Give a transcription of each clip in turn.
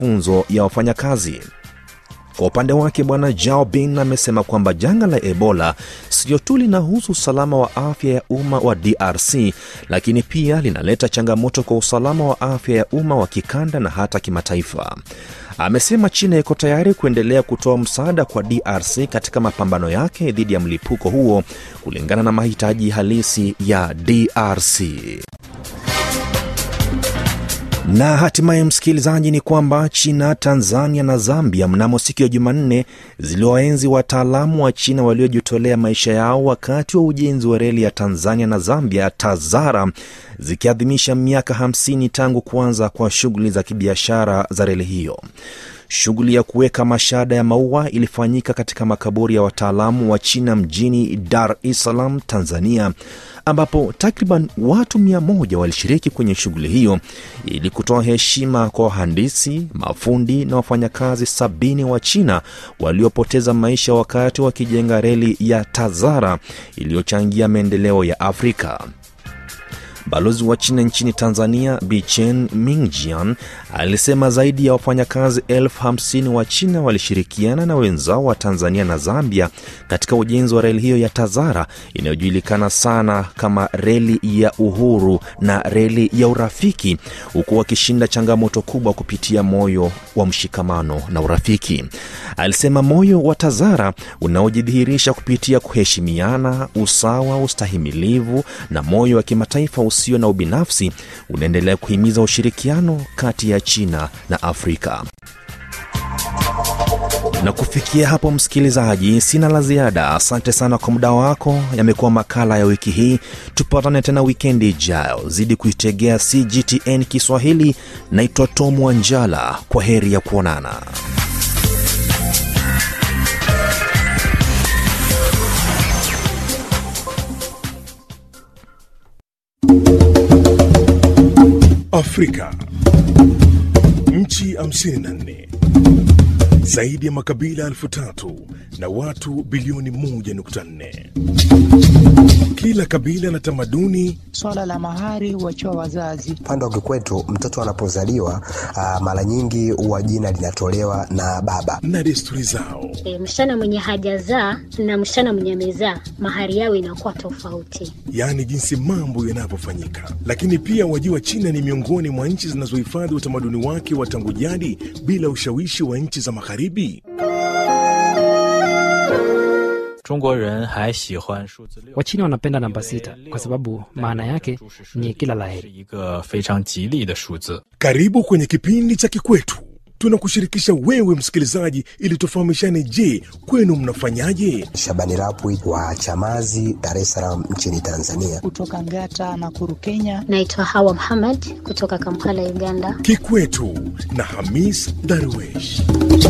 mafunzo ya wafanyakazi. Kwa upande wake Bwana Jao Bin amesema kwamba janga la Ebola sio tu linahusu usalama wa afya ya umma wa DRC, lakini pia linaleta changamoto kwa usalama wa afya ya umma wa kikanda na hata kimataifa. Amesema China iko tayari kuendelea kutoa msaada kwa DRC katika mapambano yake dhidi ya mlipuko huo kulingana na mahitaji halisi ya DRC. Na hatimaye msikilizaji, ni kwamba China, Tanzania na Zambia mnamo siku ya Jumanne ziliwaenzi wataalamu wa China waliojitolea maisha yao wakati wa ujenzi wa reli ya Tanzania na Zambia TAZARA, zikiadhimisha miaka 50 tangu kuanza kwa shughuli za kibiashara za reli hiyo. Shughuli ya kuweka mashada ya maua ilifanyika katika makaburi ya wataalamu wa China mjini Dar es Salaam, Tanzania, ambapo takriban watu mia moja walishiriki kwenye shughuli hiyo ili kutoa heshima kwa wahandisi, mafundi na wafanyakazi sabini wa China waliopoteza maisha wakati wakijenga reli ya TAZARA iliyochangia maendeleo ya Afrika. Balozi wa China nchini Tanzania Bichen Mingjian alisema zaidi ya wafanyakazi elfu hamsini wa China walishirikiana na wenzao wa Tanzania na Zambia katika ujenzi wa reli hiyo ya TAZARA inayojulikana sana kama reli ya uhuru na reli ya urafiki, huku wakishinda changamoto kubwa kupitia moyo wa mshikamano na urafiki. Alisema moyo wa TAZARA unaojidhihirisha kupitia kuheshimiana, usawa, ustahimilivu na moyo wa kimataifa usio na ubinafsi unaendelea kuhimiza ushirikiano kati ya China na Afrika. Na kufikia hapo, msikilizaji, sina la ziada. Asante sana kwa muda wako. Yamekuwa makala ya wiki hii. Tupatane tena wikendi ijayo. Zidi kuitegea CGTN Kiswahili. Naitwa Tom Wanjala. Kwa heri ya kuonana. Afrika, nchi 54 zaidi ya makabila elfu tatu na watu bilioni 1.4. Kila kabila na tamaduni. Swala la mahari huachiwa wazazi. Upande wa kikwetu, mtoto anapozaliwa uh, mara nyingi huwa jina linatolewa na baba na desturi zao. E, msichana mwenye hajazaa na msichana mwenye amezaa mahari yao inakuwa tofauti, yaani jinsi mambo yanavyofanyika. Lakini pia wajua, China ni miongoni mwa nchi zinazohifadhi utamaduni wake wa tangu jadi bila ushawishi wa nchi za magharibi. Wachina wanapenda namba sita kwa sababu maana yake ni kila laheri. Karibu kwenye kipindi cha Kikwetu, tunakushirikisha wewe msikilizaji, ili tufahamishane. Je, kwenu mnafanyaje? Shabani Rapwi wa Chamazi, Dar es Salaam nchini Tanzania. Kutoka Ngata na Kuru, Kenya. Naitwa Hawa Muhammad kutoka Kampala, Uganda. Kikwetu na Hamis Darwesh.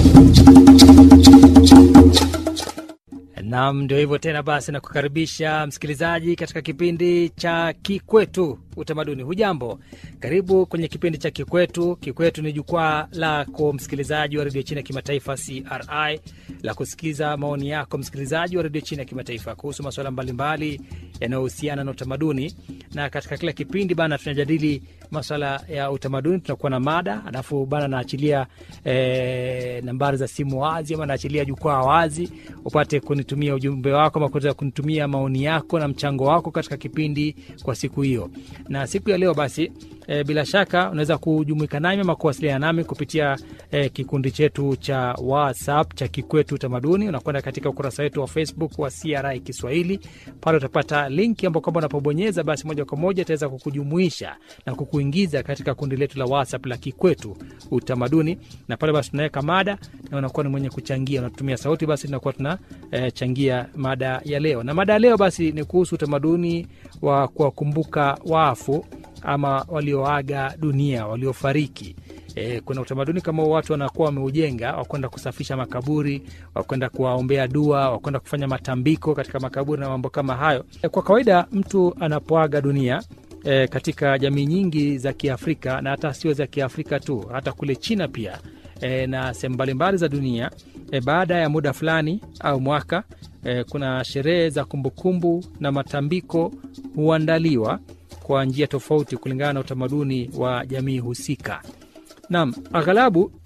Nam, ndio hivyo tena. Basi nakukaribisha msikilizaji katika kipindi cha Kikwetu Utamaduni. Hujambo, karibu kwenye kipindi cha Kikwetu. Kikwetu ni jukwaa lako msikilizaji wa redio China ya kimataifa CRI la kusikiza maoni yako msikilizaji wa redio China ya kimataifa kuhusu masuala mbalimbali yanayohusiana na utamaduni. Na katika kila kipindi bana, tunajadili masuala ya utamaduni, tunakuwa na mada, alafu bana naachilia e, nambari za simu wazi ama naachilia jukwaa wazi upate kunitumia ujumbe wako ama kuweza kunitumia maoni yako na mchango wako katika kipindi kwa siku hiyo. Na siku ya leo basi e, bila shaka unaweza kujumuika nami ama kuwasiliana nami kupitia e, kikundi chetu cha WhatsApp cha Kikwetu Utamaduni. Unakwenda katika ukurasa wetu wa Facebook wa CRI Kiswahili, pale utapata linki ambao kwamba unapobonyeza basi moja kwa moja itaweza kukujumuisha na kukuingiza katika kundi letu la WhatsApp la Kikwetu Utamaduni, na pale basi tunaweka mada na unakuwa ni mwenye kuchangia, unatumia sauti, basi tunakuwa tunachangia e, mada ya leo. Na mada ya leo basi ni kuhusu utamaduni wa kuwakumbuka wafu ama walioaga dunia, waliofariki. E, kuna utamaduni kama watu wanakuwa wameujenga wakwenda kusafisha makaburi, wakwenda kuwaombea dua, wakwenda kufanya matambiko katika makaburi na mambo kama hayo. E, kwa kawaida mtu anapoaga dunia e, katika jamii nyingi za Kiafrika na hata sio za Kiafrika tu, hata kule China pia e, na sehemu mbalimbali za dunia e, baada ya muda fulani au mwaka e, kuna sherehe za kumbukumbu na matambiko huandaliwa kwa njia tofauti kulingana na utamaduni wa jamii husika. Naam, aghalabu